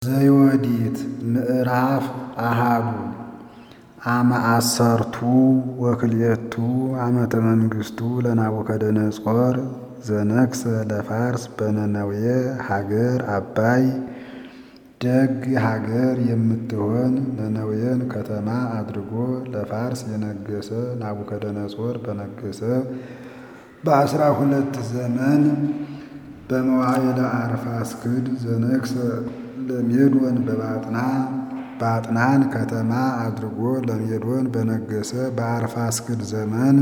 ዘዮዲት ምዕራፍ አሃዱ አመ አሰርቱ ወክልኤቱ ዓመተ መንግሥቱ ለናቡከደነፆር ዘነግሠ ለፋርስ በነነዌ ሀገር አባይ ደግ ሀገር የምትሆን ነነዌን ከተማ አድርጎ ለፋርስ የነገሠ ናቡከደነፆር በነገሠ በአስራ ሁለት ዘመን በመዋዕለ አርፋክስድ ዘነግሠ ለሜዶን በባጥና ባጥናን ከተማ አድርጎ ለሜዶን በነገሠ በአርፋክስድ ዘመን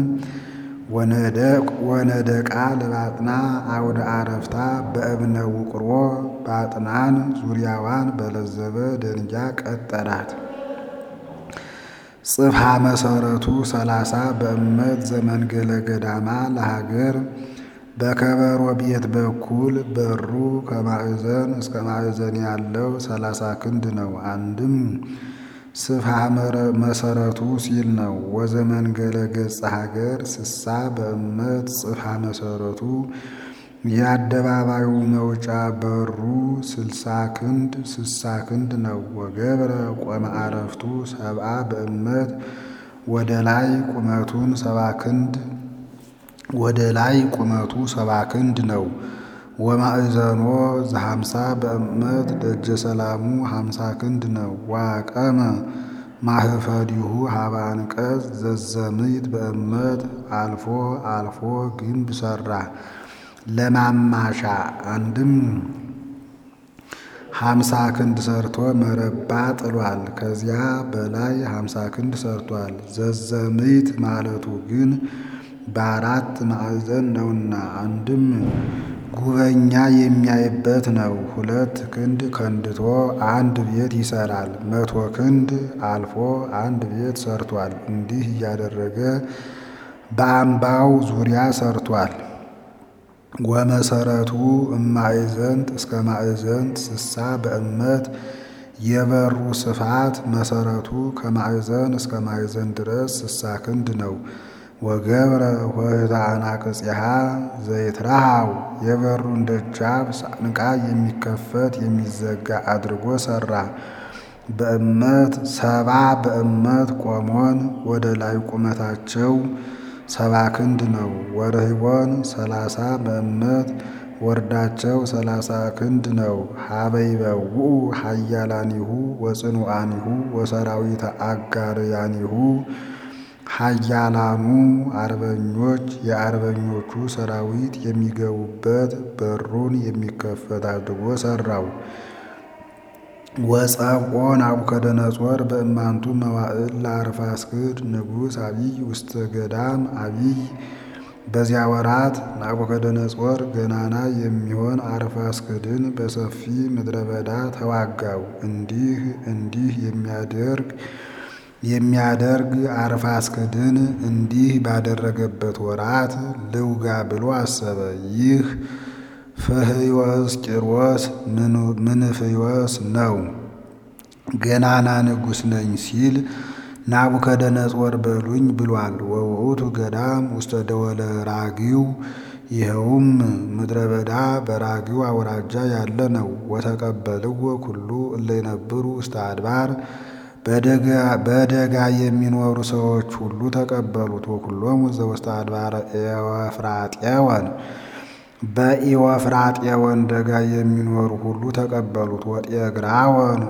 ወነደቃ ለባጥና አውደ አረፍታ በእብነ ውቅሮ ባጥናን ዙሪያዋን በለዘበ ደንጊያ ቀጠራት። ጽፍሐ መሰረቱ ሰላሳ በእመት ዘመንገለ ገዳማ ለሀገር በከበሮ ቤት በኩል በሩ ከማዕዘን እስከ ማዕዘን ያለው ሰላሳ ክንድ ነው። አንድም ስፍሐ መሰረቱ ሲል ነው። ወዘመንገለ ገጸ ሀገር ስሳ በእመት ጽፍሐ መሰረቱ የአደባባዩ መውጫ በሩ ስልሳ ክንድ ስሳ ክንድ ነው። ወገብረ ቆመ አረፍቱ ሰብአ በእመት ወደ ላይ ቁመቱን ሰባ ክንድ ወደ ላይ ቁመቱ ሰባ ክንድ ነው። ወማዕዘኖ ዘሀምሳ በእመት ደጀ ሰላሙ ሀምሳ ክንድ ነው። ዋቀመ ማህፈዲሁ ሀበ አንቀጽ ዘዘምይት በእመት አልፎ አልፎ ግንብ ሰራ ለማማሻ አንድም ሀምሳ ክንድ ሰርቶ መረባ ጥሏል። ከዚያ በላይ ሀምሳ ክንድ ሰርቷል። ዘዘምይት ማለቱ ግን በአራት ማዕዘን ነውና አንድም ጉበኛ የሚያይበት ነው። ሁለት ክንድ ከንድቶ አንድ ቤት ይሰራል። መቶ ክንድ አልፎ አንድ ቤት ሰርቷል። እንዲህ እያደረገ በአምባው ዙሪያ ሰርቷል። ወመሰረቱ እማዕዘንት እስከ ማዕዘንት ስሳ በእመት የበሩ ስፋት መሰረቱ ከማዕዘን እስከ ማዕዘን ድረስ ስሳ ክንድ ነው። ወገብረ ኆኅተ አናቅጽሃ ዘይትረሃው የበሩን ደጃፍ ሳንቃ የሚከፈት የሚዘጋ አድርጎ ሰራ። በእመት ሰባ በእመት ቆሞን ወደ ላይ ቁመታቸው ሰባ ክንድ ነው። ወርህቦን ሰላሳ በእመት ወርዳቸው ሰላሳ ክንድ ነው። ሀበይበውኡ ሀያላኒሁ ወጽኑዓኒሁ ወሰራዊተ አጋርያኒሁ ሀያላኑ አርበኞች የአርበኞቹ ሰራዊት የሚገቡበት በሩን የሚከፈት አድርጎ ሰራው። ወጸብኦ ናቡከደነፆር በእማንቱ መዋዕል ለአርፋክስድ ንጉሥ አቢይ ውስተ ገዳም አቢይ። በዚያ ወራት ናቡከደነፆር ገናና የሚሆን አርፋክስድን በሰፊ ምድረ በዳ ተዋጋው። እንዲህ እንዲህ የሚያደርግ የሚያደርግ አርፋክስድን እንዲህ ባደረገበት ወራት ልውጋ ብሎ አሰበ። ይህ ፍህዮስ ቂሮስ ምንፍዮስ ነው። ገናና ንጉሥ ነኝ ሲል ናቡከደነፆር በሉኝ ብሏል። ወውእቱ ገዳም ውስተ ደወለ ራጊው ይኸውም ምድረ በዳ በራጊው አውራጃ ያለ ነው። ወተቀበልዎ ኩሉ እለ ይነብሩ ውስተ አድባር በደጋ የሚኖሩ ሰዎች ሁሉ ተቀበሉት። ወኩሎሙ ዘውስተ አድባረ ኤወፍራጤወን በኢወፍራጤወን ደጋ የሚኖሩ ሁሉ ተቀበሉት። ወጤግራወን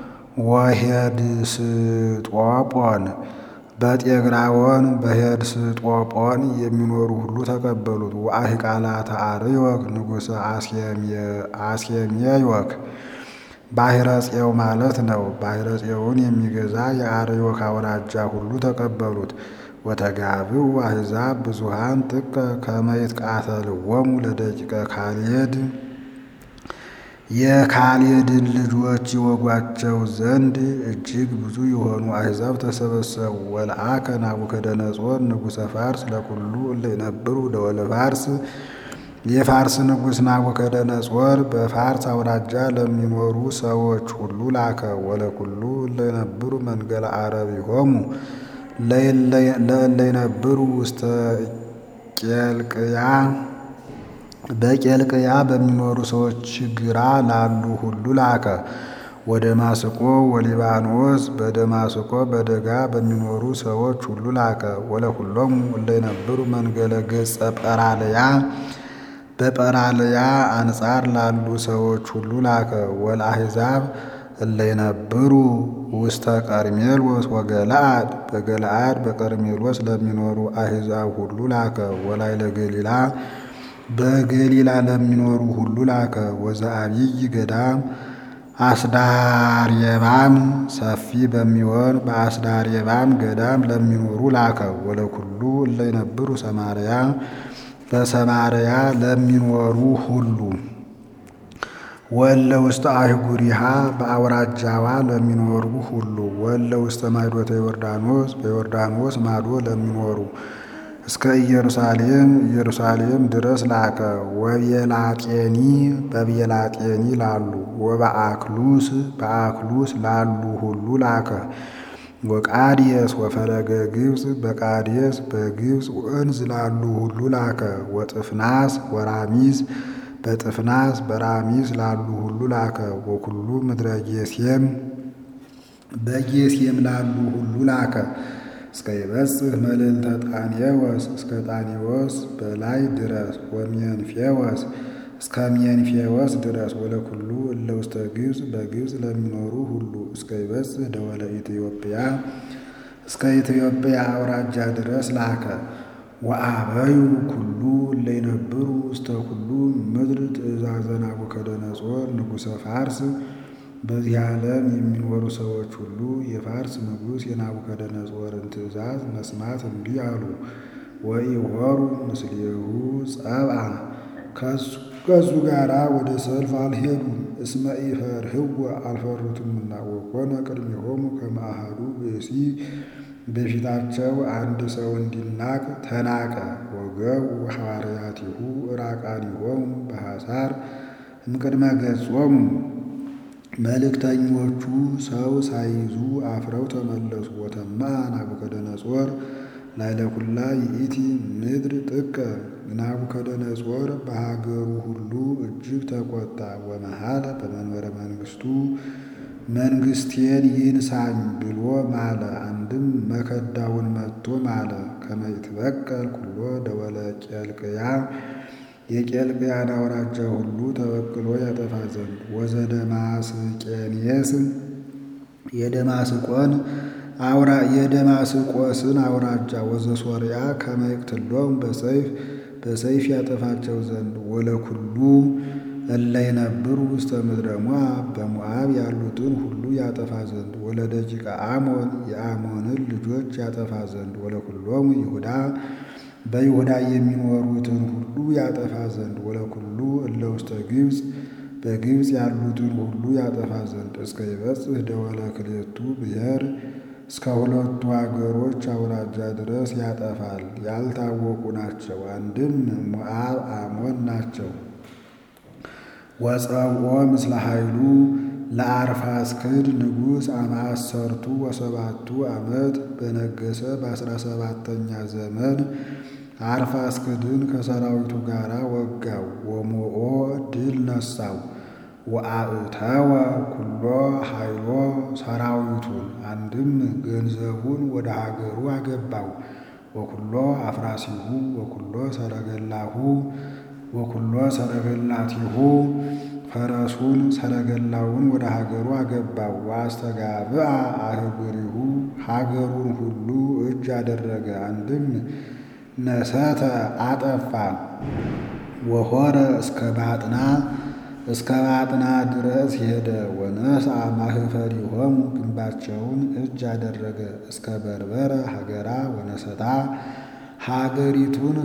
ወሄድስጦጶን በጤግራወን በሄድስጦጶን የሚኖሩ ሁሉ ተቀበሉት። ወአሂቃላተ አርዮክ ንጉሠ አስኬምዮክ ባሕረ ጽዮው ማለት ነው። ባሕረ ጽዮውን የሚገዛ የአርዮክ አውራጃ ሁሉ ተቀበሉት። ወተጋብኡ አሕዛብ ብዙሃን ጥቀ ከመ ይትቃተልዎሙ ለደቂቀ ካልየድ የካልየድን ልጆች ይወጓቸው ዘንድ እጅግ ብዙ የሆኑ አሕዛብ ተሰበሰቡ። ወለአከ ናቡከደነፆር ንጉሠ ፋርስ ለኩሉ እለ ይነብሩ ደወለ ፋርስ የፋርስ ንጉሥ ናቡከደነፆር በፋርስ አውራጃ ለሚኖሩ ሰዎች ሁሉ ላከ። ወለኩሉ እለ ይነብሩ መንገለ አረቢሆሙ ለእለ ይነብሩ ውስተ ቄልቅያ በቄልቅያ በሚኖሩ ሰዎች ግራ ላሉ ሁሉ ላከ። ወደማስቆ ወሊባኖስ በደማስቆ በደጋ በሚኖሩ ሰዎች ሁሉ ላከ። ወለኩሎሙ እለ ይነብሩ መንገለ ገጸ ጰራልያ በጰራልያ አንጻር ላሉ ሰዎች ሁሉ ላከ። ወለአሕዛብ እለ ይነብሩ ውስተ ቀርሜሎስ ወገለአድ በገለአድ በቀርሜሎስ ለሚኖሩ አሕዛብ ሁሉ ላከ። ወላዕለ ገሊላ በገሊላ ለሚኖሩ ሁሉ ላከ። ወዘአብይ ገዳም አስዳርየባም ሰፊ በሚሆን በአስዳርየባም ገዳም ለሚኖሩ ላከ። ወለኩሉ እለ ይነብሩ ሰማርያ በሰማርያ ለሚኖሩ ሁሉ ወለ ውስተ አህጉሪሃ በአውራጃዋ ለሚኖሩ ሁሉ ወለ ውስተ ማይዶተ ዮርዳኖስ በዮርዳኖስ ማዶ ለሚኖሩ እስከ ኢየሩሳሌም ኢየሩሳሌም ድረስ ላከ። ወቤላጤኒ በቤላጤኒ ላሉ ወበአክሉስ በአክሉስ ላሉ ሁሉ ላከ። ወቃዴስ ወፈለገ ግብፅ በቃዴስ በግብፅ ወንዝ ላሉ ሁሉ ላከ። ወጥፍናስ ወራሚዝ በጥፍናስ በራሚዝ ላሉ ሁሉ ላከ። ወኩሉ ምድረ ጌሴም በጌሴም ላሉ ሁሉ ላከ። እስከ ይበጽሕ መልዕልተ ጣኔዎስ እስከ ጣኔዎስ በላይ ድረስ ወሜንፌዎስ እስከ ሜንፌዎስ ድረስ ወለኩሉ እለ ውስተ ግብፅ በግብፅ ለሚኖሩ ሁሉ እስከ ይበጽሕ ደወለ ኢትዮጵያ እስከ ኢትዮጵያ አውራጃ ድረስ ላከ። ወአበዩ ኩሉ እለ ይነብሩ ውስተ ኩሉ ምድር ትእዛዘ ናቡከደነፆር ንጉሠ ፋርስ በዚህ ዓለም የሚኖሩ ሰዎች ሁሉ የፋርስ ንጉሥ የናቡከደነፆርን ትእዛዝ መስማት እምቢ አሉ። ወኢሖሩ ምስሌሁ ጸብአ ከሱ ጋራ ወደ ሰልፍ አልሄዱም። እስመ ኢፈርህዎ አልፈሩትምና ወኮነ ቅድሜሆሙ ከመ አሐዱ ብእሲ በፊታቸው አንድ ሰው እንዲናቅ ተናቀ። ወገቡ ሐዋርያቲሁ ዕራቃኒሆሙ በሐሳር እምቅድመ ገጾሙ መልእክተኞቹ ሰው ሳይዙ አፍረው ተመለሱ። ወተማ ናቡከደነፆር ላዕለ ኩላ ይእቲ ምድር ጥቀ ናቡከደነፆር በሀገሩ ሁሉ እጅግ ተቆጣ። ወመሃለ በመንበረ መንግስቱ መንግስቴን ይንሳኝ ብሎ ማለ። አንድም መከዳውን መጥቶ ማለ። ከመ ይትበቀል ኩሎ ደወለ ቄልቅያ የቄልቅያን አውራጃ ሁሉ ተበቅሎ ያጠፋ ዘንድ ወዘደማስቄኔስ የደማስቆን አውራ የደማስቆስን አውራጃ ወዘሶርያ ከመ ይቅትሎሙ በሰይፍ በሰይፍ ያጠፋቸው ዘንድ ወለኩሉ እለ ይነብሩ ውስተ ምድረ ሞዓብ በሞዓብ ያሉትን ሁሉ ያጠፋ ዘንድ ወለደቂቀ አሞን የአሞንን ልጆች ያጠፋ ዘንድ ወለኩሎሙ ይሁዳ በይሁዳ የሚኖሩትን ሁሉ ያጠፋ ዘንድ ወለኩሉ እለ ውስተ ግብፅ በግብፅ ያሉትን ሁሉ ያጠፋ ዘንድ እስከ ይበጽሕ ደወለ ክልኤቱ ብሔር እስከ ሁለቱ አገሮች አውራጃ ድረስ ያጠፋል። ያልታወቁ ናቸው። አንድም ሞዓብ አሞን ናቸው። ወጸውዖ ምስለ ኃይሉ ለአርፋክስድ ንጉሥ አማሰርቱ ወሰባቱ ዓመት በነገሰ በአስራ ሰባተኛ ዘመን አርፋክስድን ከሰራዊቱ ጋር ወጋው። ወሞኦ ድል ነሳው። ወአእተወ ኩሎ ኃይሎ ሰራዊቱን አንድም ገንዘቡን ወደ ሀገሩ አገባው። ወኩሎ አፍራሲሁ ወኩሎ ሰረገላሁ ወኩሎ ሰረገላቲሁ ፈረሱን ሰረገላውን ወደ ሀገሩ አገባው። ወአስተጋብአ አህጉሪሁ ሀገሩን ሁሉ እጅ አደረገ። አንድም ነሰተ አጠፋ። ወሆረ እስከ ባጥና እስከ ባጥና ድረስ ሄደ። ወነስአ ማኅፈሪሆሙ ግንባቸውን እጅ አደረገ። እስከ በርበረ ሀገራ ወነሰታ ሀገሪቱን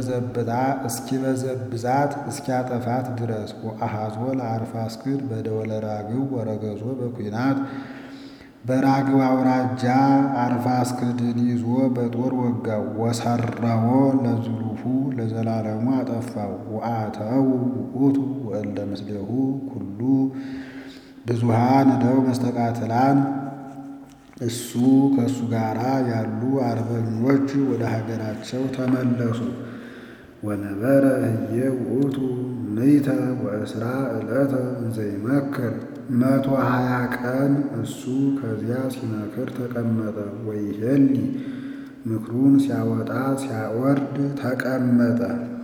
እስኪበዘብዛት እስኪያጠፋት ድረስ ወአሐዞ ለአርፋክስድ በደወለ ራግው ወረገዞ በኩናት በራግው አውራጃ አርፋክስድን ይዞ በጦር ወጋው። ወሰረዎ ለዝሉፉ ለዘላለሙ አጠፋው። ወአተው ውእቱ ወእለ ምስሌሁ ኩሉ ብዙሃን እደው መስተቃትላን እሱ ከእሱ ጋር ያሉ አርበኞች ወደ ሀገራቸው ተመለሱ። ወነበረ ህየ ውእቱ ምይተ ወእስራ ዕለተ እንዘ ይመክር መቶ ሀያ ቀን እሱ ከዚያ ሲመክር ተቀመጠ። ወይሄሊ ምክሩን ሲያወጣ ሲያወርድ ተቀመጠ።